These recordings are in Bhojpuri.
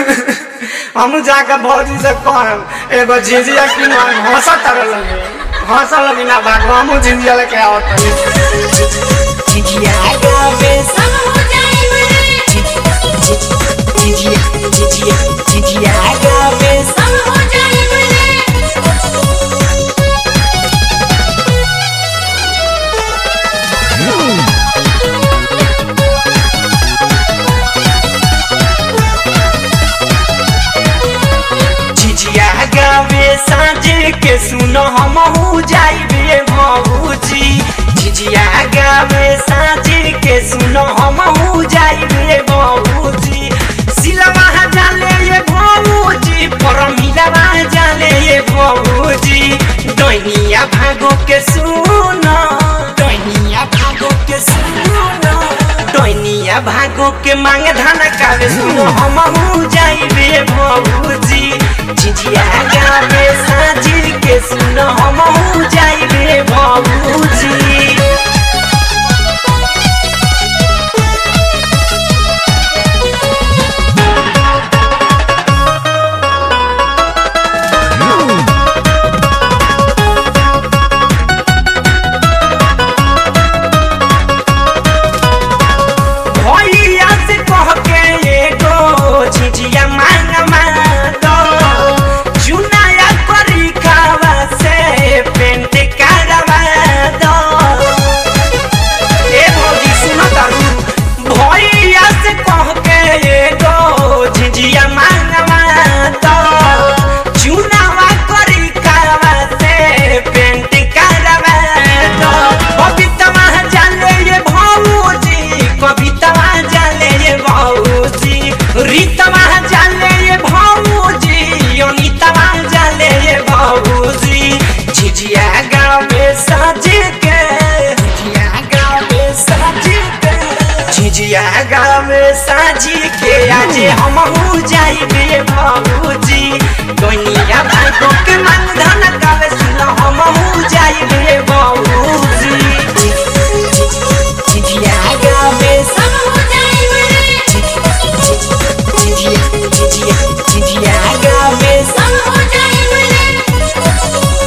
हम जाकर भौजी से कहम एगो झिझिया की हंस तर लगे हंस लगी ना भागो हम झिझिया लेके आओ तनी झिझिया गावे सब हो जाए बड़े झिझिया झिझिया झिझिया गावे सब हो जाए बड़े झिझिया गावे साँझ के सुनो हम हो जाइबे भौजी झिझिया गावे साँझ के सुनो हम हो जाइबे भौजी सिलवा जाले ये भौजी परमिलवा जाले ये भौजी दैनिया भागो के सुनो दैनिया भागो के सुनो दैनिया भागो के मांग धन कावे सुनो हम हो जाइबे भौजी झिझिया गावे साँझ के सुनो हम हो जाइबे भौजी भैया से कह के एगो झिझिया मांग मांगो चुनाया करी खावा से पेंट करवा दो ए भौजी सुनो तारू भैया से कह के एगो झिझिया मांग मांगो चुनावा करी खावा से पेंट करवा दो कविता जाने ये भौजी कविता जाने ये भौजी रीतवा जाने ये भौजी अनितवा जाने ये भौजी झिझिया गाँव में सज के झिझिया गाँव में सज के झिझिया गाँव में साजी के आज हम हो जाइबे भौजी दुनिया भागो के मन धन कावे सुनो हम हो जाइबे भौजी झिझिया गाँव में सब हो जाए बड़े झिझिया झिझिया झिझिया गाँव में सब हो जाए बड़े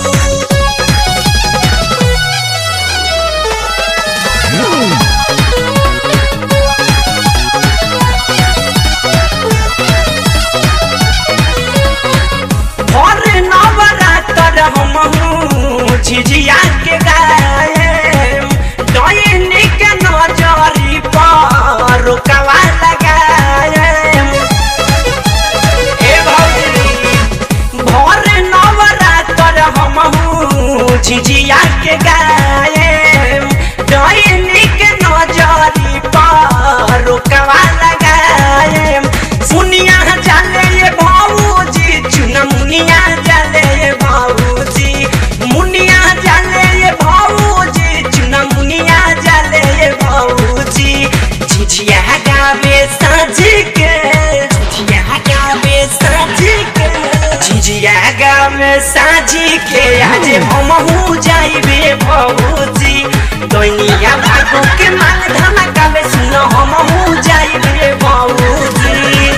और नवरात्र हम झिझिया के गाए डैनी के नजरी पर रुकवा लगाए ए भौजी भोर नवरात्र हम झिझिया के गाए डैनी के नजरी पर रुकवा लगाए सुनिया जाले ये भौजी चुना मुनिया जाले ये भौजी मुनिया जाले ये भौजी चुना मुनिया जाले ये भौजी झिझिया गावे साँझ के झिझिया गावे साँझ के झिझिया गावे साँझ के आज हम हो जाइबे भौजी दैनिया भागो के मांग धमकावे सुनो हम हो जाइबे भौजी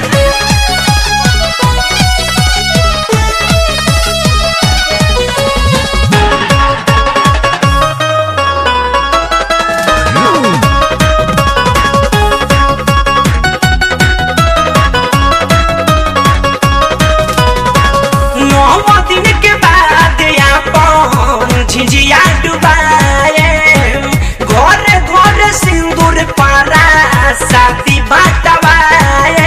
नौ दिन के बाद अपन झिझिया डुबाए घर घर सिंदूर पारा साथी बाटवाए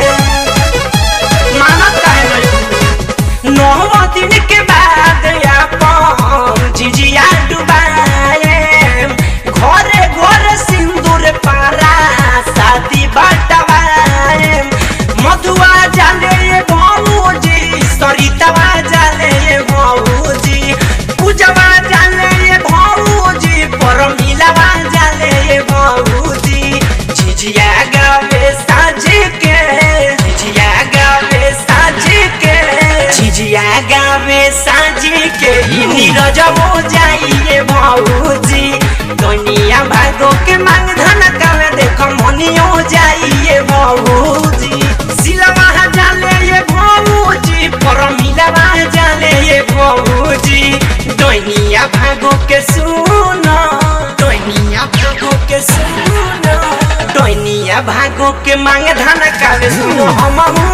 मानत काहे नहीं नौ दिन के बाद अपन झिझिया डुबाए घर घर सिंदूर पारा साथी बाटवाए मधुआ जाले ये भौजी सरितवा जाले ये भौजी पूजवा जाले ये भौजी परमिलवा जाले ये भौजी झिझिया गावे साँझ के झिझिया गावे साँझ के झिझिया गावे साँझ के ई नीरज हो जाइए भौजी दुनिया भागो के मांग धन कावे देखो मनियो जाइए भौजी सिलवा जाले सुनो हम